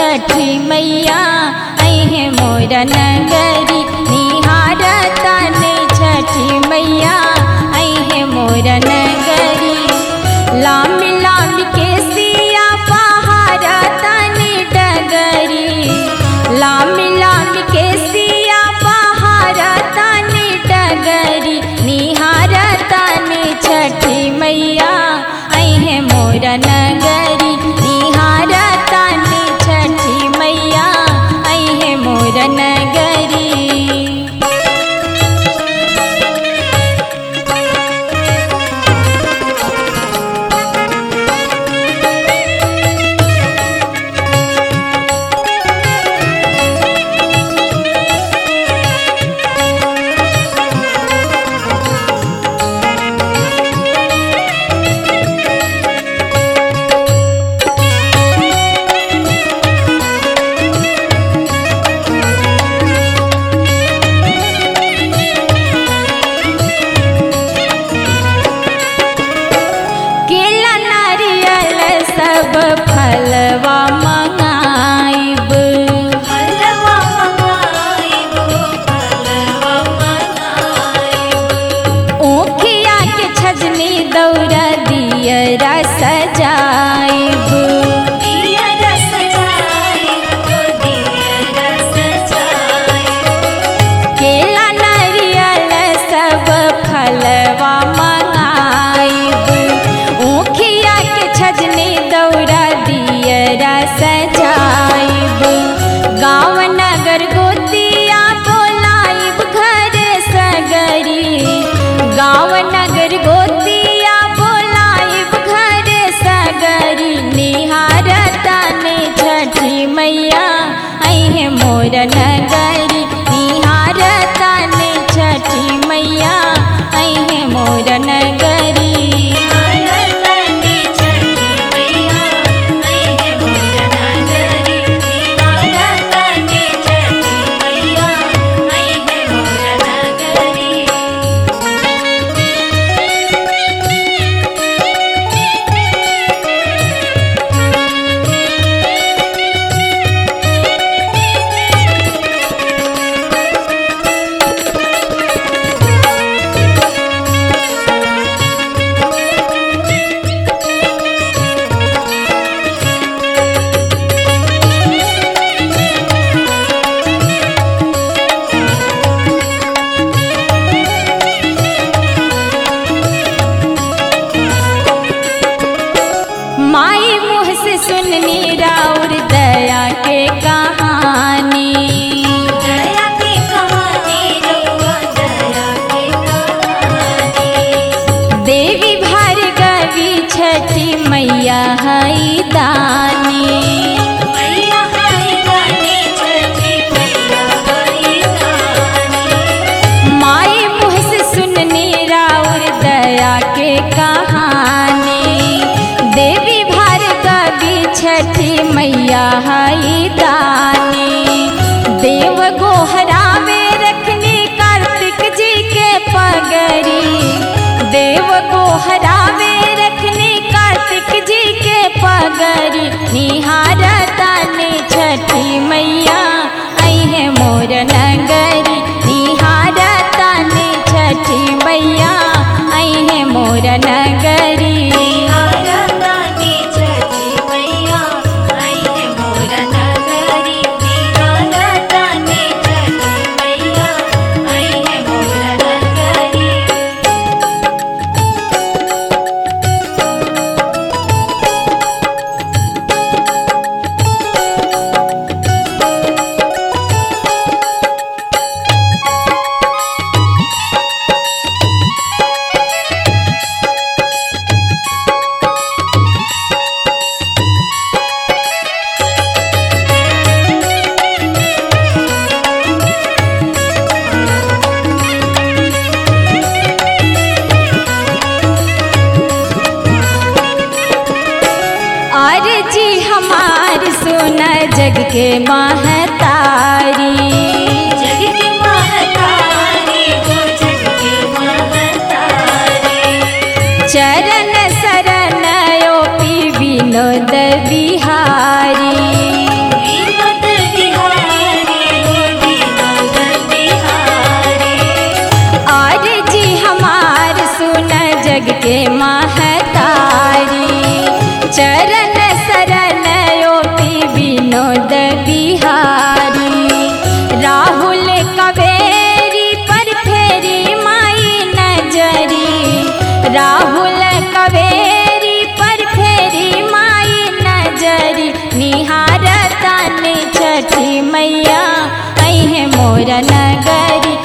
छठी मैया अहे मोर नगरी निहारतन छठी मैया अहे मोर नगरी लाम लाम के सिया पहाड़तन डगरी लाम लाम के सिया पहाड़तन डगरी निहारतन छठी मैया अहे मोर नगरी निहारतन छठी मैया अहे मोर नगरी केला नारियल सब फलवा मंगाइब फलवा मंगाइबो फलवा मंगाइबो ऊखिया के छजनी दौरा दियरा सजाइब दिया रस जाइबो दिया रस जाइबो केला नारियल सब फलवा मंगाइब ऊखिया के छजनी दौरा दियरा सजाइब गाँव नगर गोतिया बोलाइब घर सगरी गाँव नगर गोतिया बोलाइब घर सगरी निहारतन छठी मैया अहे मोर नगरी निहारतन छठी मैया अहे मोर नगरी आरतनी छठी मैया अहे मोर नगरी आरतनी छठी मैया अहे मोर नगरी माई मुँह से सुननी राउर दया के कहानी दया की कहानी रउआ दया की कहानी देवी भार्गवी छठी मैया हई दानी मैया हई गानी छठी मैया हई गानी माई मुँह से सुननी राउर दया के कहानी देवी भार्गवी छठी मैया हई दानी देव गोहरावे रखनी कार्तिक जी के पगरी देव गोहरावे रखनी कार्तिक जी के पगरी निहारतन छठी मैया अहे मोर नगरी निहारतन छठी मैया अहे मोर नगरी आरतनी छठी मैया अहे मोर नगरी आरतनी छठी मैया अहे मोर नगरी अर्जी हमार सोना जग के महतारी जग की महतारी हो जग की महतारी चरण शरण ओ पी विनोद बिहारी राहुल कवेरी पर फेरी माई नजरी निहारता ने छठी मैया अहे मोर नगरी